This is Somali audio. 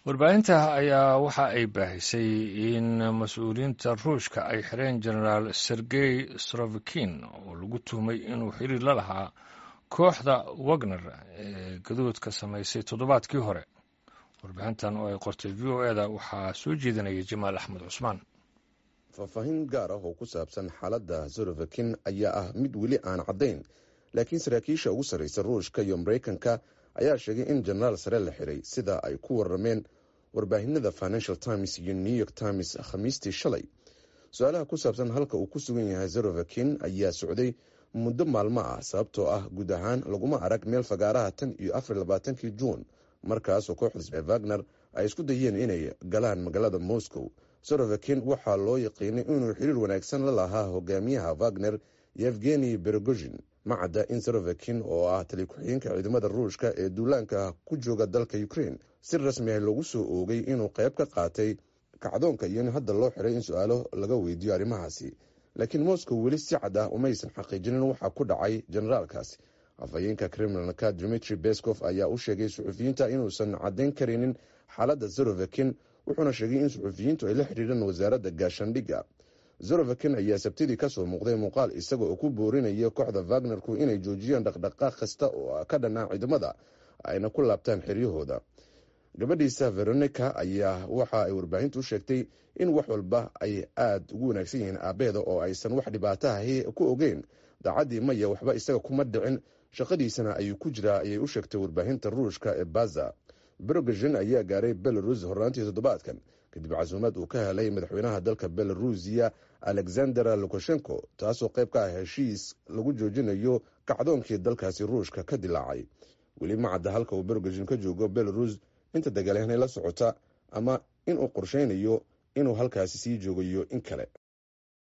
warbaahinta ayaa waxa ay baahisay in mas-uuliyiinta ruushka ay xireen genaraal sergey srovikin oo lagu tuhmay inuu xiriir la lahaa kooxda wagner ee gaduudka samaysay toddobaadkii hore warbixintan oo ay qortay v o eda waxaa soo jeedinaya jamaal axmed cusmaan faahfaahin gaar ah oo ku saabsan xaaladda sorovikin ayaa ah mid weli aan caddayn laakiin saraakiisha ugu sarraysa ruushka iyo maraykanka ayaa sheegay in jenaraal sare la xiray sida ay ku warrameen warbaahinada financial times iyo new york times khamiistii shalay su-aalaha ku saabsan halka uu ku sugan yahay sorovikin ayaa socday muddo maalmo ah sababtoo ah guud ahaan laguma arag meel fagaaraha tan iyo afar labaatankii juun markaasoo kooxda wagner ay isku dayeen inay galaan magaalada moscow sorovikin waxaa loo yaqiinay inuu xiriir wanaagsan la lahaa hogaamiyaha wagner yevgeni berogozhin ma cadda in sorovikin oo ah tali ku-xigeenka ciidamada ruushka ee duulaanka ku jooga dalka ukraine si rasmi ah loogu soo oogay inuu qayb ka qaatay kacdoonka iyo in hadda loo xiray in su-aalo laga weydiiyo arrimahaasi laakiin moscow weli si cad ah umaysan xaqiijinin waxaa ku dhacay generaalkaasi afhayeenka kremlinka dmitri bescof ayaa u sheegay suxufiyiinta inuusan caddayn karaynin xaaladda sorovikin wuxuuna sheegay in suxufiyiintu ay la xidhiireen wasaaradda gaashaandhigga zorovikin ayaa sabtidii kasoo muuqday muuqaal isaga oo ku boorinaya kooxda wagnerku inay joojiyaan dhaqdhaqaaq kasta oo ka dhanaa ciidamada ayna ku laabtaan xeryahooda gabadhiisa veronica ayaa waxa ay warbaahintu u sheegtay in wax walba ay aada ugu wanaagsan yihiin aabeeda oo aysan wax dhibaatahahi ku ogeyn daacaddii maya waxba isaga kuma dhicin shaqadiisana ayuu ku jiraa ayay u sheegtay warbaahinta ruushka ee baza berogazhin ayaa gaaray belarus horraantii toddobaadkan kadib casuumad uu ka helay madaxweynaha dalka belarusiya alexander lukashenko taasoo qayb ka ah heshiis lagu joojinayo kacdoonkii dalkaasi ruushka ka dilaacay weli ma cadda halka uu berogazhin ka joogo belarus inta dagaalyahanay la socota ama inuu qorsheynayo inuu halkaasi sii joogayo in kale